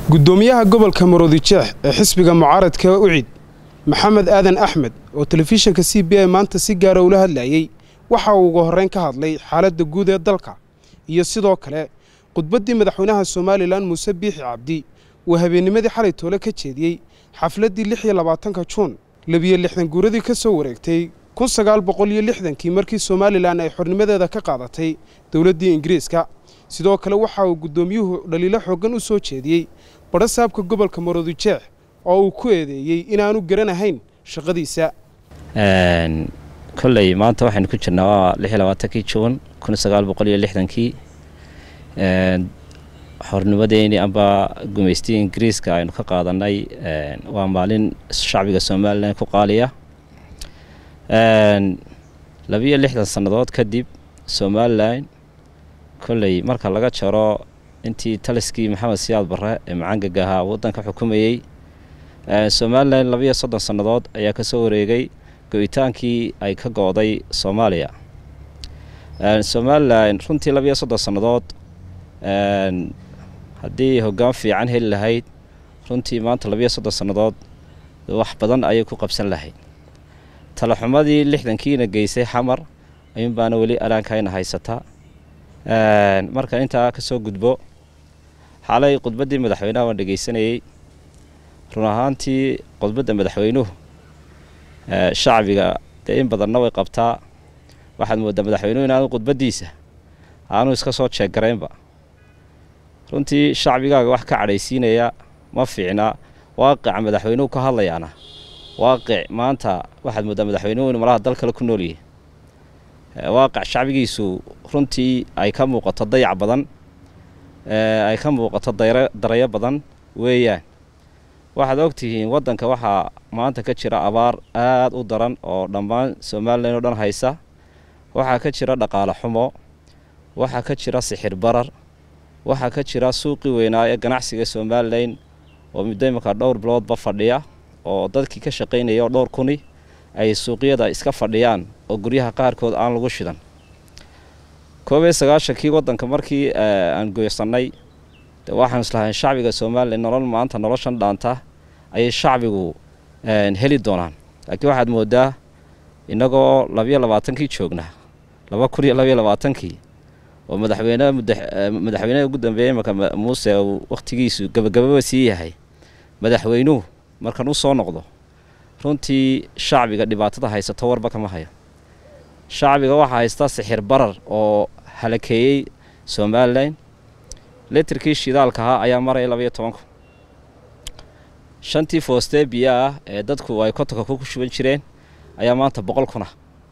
gudoomiyaha gobolka maroodijeex ee xisbiga mucaaradka ucid maxamed aadan axmed oo telefishinka c b i maanta si gaara ula hadlayey waxa uu ugu horreyn ka hadlay xaaladda guud ee dalka iyo sidoo kale khudbaddii madaxweynaha somalilan muuse biixi cabdi uu habeennimadii xalay toole ka jeediyey xafladdii lix iyo labaatanka juun labiyo lixdan guuradii ka soo wareegtay kun sagaal boqol iyo lixdankii markii somalilan ay xornimadeeda ka qaadatay dowladdii ingiriiska sidoo kale waxa uu guddoomiyuhu dhaliilo xooggan u soo jeediyey badho saabka gobolka maroodijeex oo uu ku eedeeyey inaanu garanahayn shaqadiisa kolley maanta waxaynu ku jirnaa waa lix iyo labaatankii juun kun sagaal boqol iyo lixdankii xornimadeeni amba gumaystii ingiriiska aynu ka qaadanay waa maalin shacbiga somalilan ku qaaliya labiyo lixdan sannadood kadib somalilan kolley marka laga jaro intii taliskii maxamed siyaad barre ee macaangaga ahaa waddanka xukumayey somalilan labiyo soddon sannadood ayaa ka soo wareegay go-itaankii ay ka go-day soomaaliya somalilan runtii labiyo soddon sannadood haddii hoggaan fiican heli lahayd runtii maanta labiyo soddon sannadood wax badan ayay ku qabsan lahayd talaxumadii lixdankiina geysay xamar ayuun baana weli araankayna haysataa marka intaa ka soo gudbo xalay khudbaddii madaxweynaha waan dhegaysanayey run ahaantii khudbadda madaxweynuhu shacbiga dee in badanna way qabtaa waxaad mooddaa madaxweynuhu inaanu khudbaddiisa aanu iska soo jeeggaraynba runtii shacbigaaga wax ka cadhaysiinaya ma fiicna waaqica madaxweynuhu ka hadlayaana waaqic maanta waxaad mooddaa madaxweynuhu inu malaha dal kale ku noolyihi waaqic shacbigiisu runtii ay ka muuqato dayac badan ay ka muuqato darayo badan weeyaan waxaad ogtihiin waddanka waxaa maanta ka jira abaar aada u daran oo dhammaan somalilan oo dhan haysa waxaa ka jira dhaqaale xumo waxaa ka jira sixir barar waxaa ka jira suuqii weynaa ee ganacsiga somalilan oo muddo imanka dhowr biloodba fadhiya oo dadkii ka shaqaynaya oo dhowr kuni ay suuqyada iska fadhiyaan oo guryaha qaarkood aan lagu shidan koob iyo sagaashankii waddanka markii aan goysannay de waxaan islahayn shacbiga somalilan nolol maanta noloshan dhaanta ayay shacbigu heli doonaan laakiin waxaad mooddaa innagoo labiyo labaatankii joognaa laba kun iyo labiyo labaatankii oo madaxweyne madaxweyneha ugu dambeeyey imanka muuse uu wakhtigiisu gabagababa sii yahay madaxweynuhu markan u soo noqdo runtii shacbiga dhibaatada haysato warba kama hayo shacbiga waxaa haysta sixir barar oo halakeeyey somalilan litirkii shidaalka ahaa ayaa maraya labayo tobanku shantii foostee biyo ah ee dadku ay kotonka ku shuban jireen ayaa maanta boqol kuna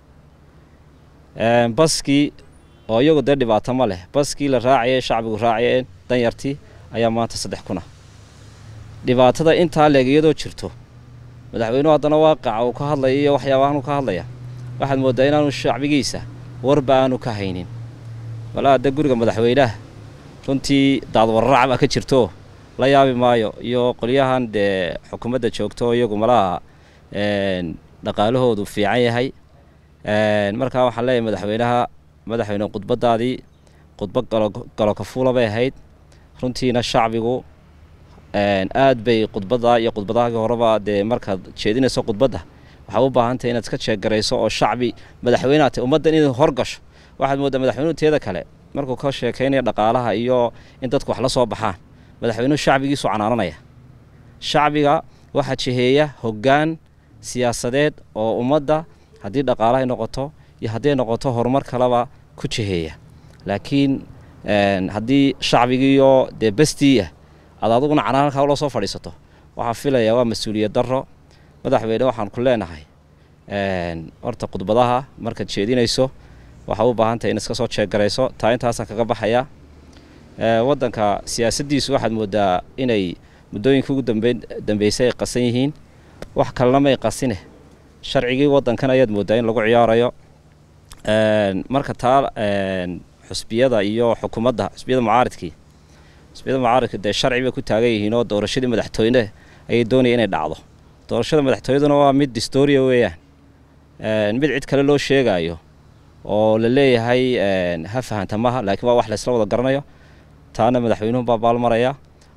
baskii oo iyagu dee dhibaato ma leh baskii la raacayay shacbigu raacayeen danyartii ayaa maanta saddex kuna dhibaatada intaa leeg iyadoo jirto madaxweynuhu haddana waaqaca uu ka hadlaya iyo waxyaabahanuu ka hadlaya waxaad mooddaa inaanu shacbigiisa warba aanu ka haynin balaa de guriga madaxweynaha runtii daadwararac baa ka jirto la yaabi maayo iyo qolyahan dee xukuumadda joogto iyagu malaha dhaqaalahoodu fiican yahay markaa waxaan leeyahay madaxweynaha madaxweyne khudbaddaadii khudba galo kafuula bay ahayd runtiina shacbigu aad bay khudbadda iyo khudbadahaagii horeba dee markaad jeedinayso khudbadda waxaa u baahantahy inaad iska jeegarayso oo shacbi madaxweyneha tay ummaddan inay horgasho waxaad mooddaa madaxweynuhu teeda kale markuu ka sheekaynaya dhaqaalaha iyo in dadku wax la soo baxaan madaxweynuhu shacbigiisu canaananaya shacbiga waxaa jiheeya hoggaan siyaasadeed oo ummadda haddii dhaqaalahay noqoto iyo hadday noqoto horumar kaleba ku jiheeya laakiin haddii shacbigiiyo dee bestiiah aad aduguna canaan halkaa ula soo fadhiisato waxaa filayaa waa mas-uuliyad darro madaxweyne waxaan ku leenahay horta khudbadaha markaad jeedinayso waxaa u baahan tahay in iska soo jeegarayso taa intaasaan kaga baxayaa waddanka siyaasaddiisu waxaad mooddaa inay muddooyinka ugu dambeysay ay qasan yihiin wax kalena may qasine sharcigii waddankan ayaad mooddaa in lagu ciyaarayo marka taa xusbiyada iyo xukuumadda xusbiyada mucaaridkii xusbiyada mucaaridka dee sharci bay ku taagan yihiin oo doorashadii madaxtooyne ayay doonaya inay dhacdo doorashada madaxtooyaduna waa mid distoria weeyaan mid cid kale loo sheegaayo oo la leeyahay ha fahanta maha laakiin waa wax laysla wada garanayo taana madaxweynuhu baa baalmaraya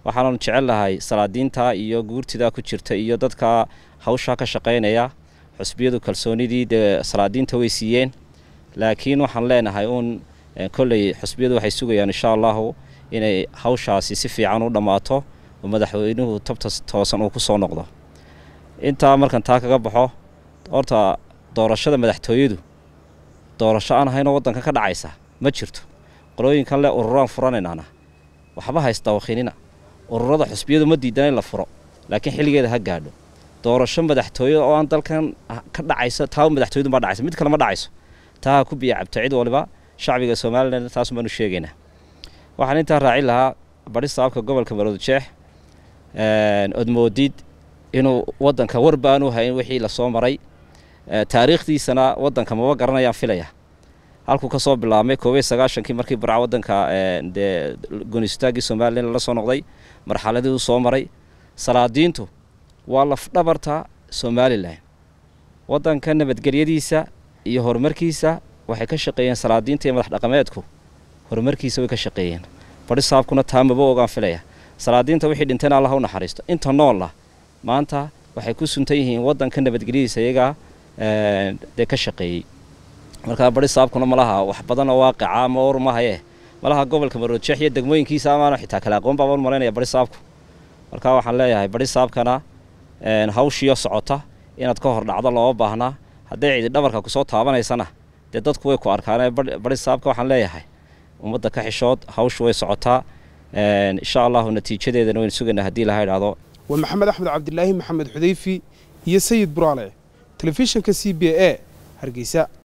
waxaananu jecel lahay salaadiinta iyo guurtida ku jirta iyo dadka hawshaa ka shaqaynaya xusbiyadu kalsoonidii dee salaadiinta way siiyeen laakiin waxaan leenahay uun kolley xusbiyadu waxay sugayaan insha allahu inay hawshaasi si fiican u dhammaato oo madaxweynuhu tabta toosan uu ku soo noqdo intaa markan taa kaga baxo horta doorashada madaxtooyadu doorasho aan ahaynoo waddanka ka dhacaysa ma jirto qolooyinkan le ururaan furanaynaana waxba haysta wakiinina ururada xusbiyadu ma diidana in la furo laakiin xilligeeda ha gaadho doorasho madaxtooye oo aan dalkan ka dhacaysa taa madaxtooyadu ma dhacaysa mid kale ma dhacayso taa ha ku biya cabto cid waliba shacbiga somalilan taasun baanu sheegaynaa waxaan intaa raacin lahaa bari saabka gobolka maroodijeex odmoodid inuu waddanka war baanu hayn wixii lasoo maray taariikhdiisana waddanka maba garanayaan filaya halkuu ka soo bilaabmay koob iyo sagaashankii markii barca waddanka dee goonistaagii somalilan lala soo noqday marxaladii uu soo maray salaadiintu waa lafdhabarta somalilan waddanka nabadgelyadiisa iyo horumarkiisa waxay ka shaqeeyeen salaadiinta iyo madax dhaqameedku horumarkiisa way ka shaqeeyeen bari saabkuna taa maba ogaan filaya salaadiinta wixii dhintayna allah u naxariisto inta noolah maanta waxay ku suntan yihiin waddanka nabadgelyadiisa iyagaa dee ka shaqeeyey markaa bari saabkuna malaha wax badan oo waaqica ama or mahaye malaha gobolka maroodjeex iyo degmooyinkiisa amaana xitaa kale aqoon baabaan malaynaya bari saabku markaa waxaan leeyahay bari saabkana hawshiyo socota inaad ka hor dhacdo looma baahnaa hadday cidi dhabarka kusoo taabanaysana dee dadku way ku arkaan bari saabka waxaan leeyahay ummadda ka xishood hawshu way socotaa insha allahu natiijadeedana waynu sugaynaa haddii laha idhaahdo waa maxamed axmed cabdilaahi maxamed xudayfi iyo sayid buraale telefishinka c b a hargeysa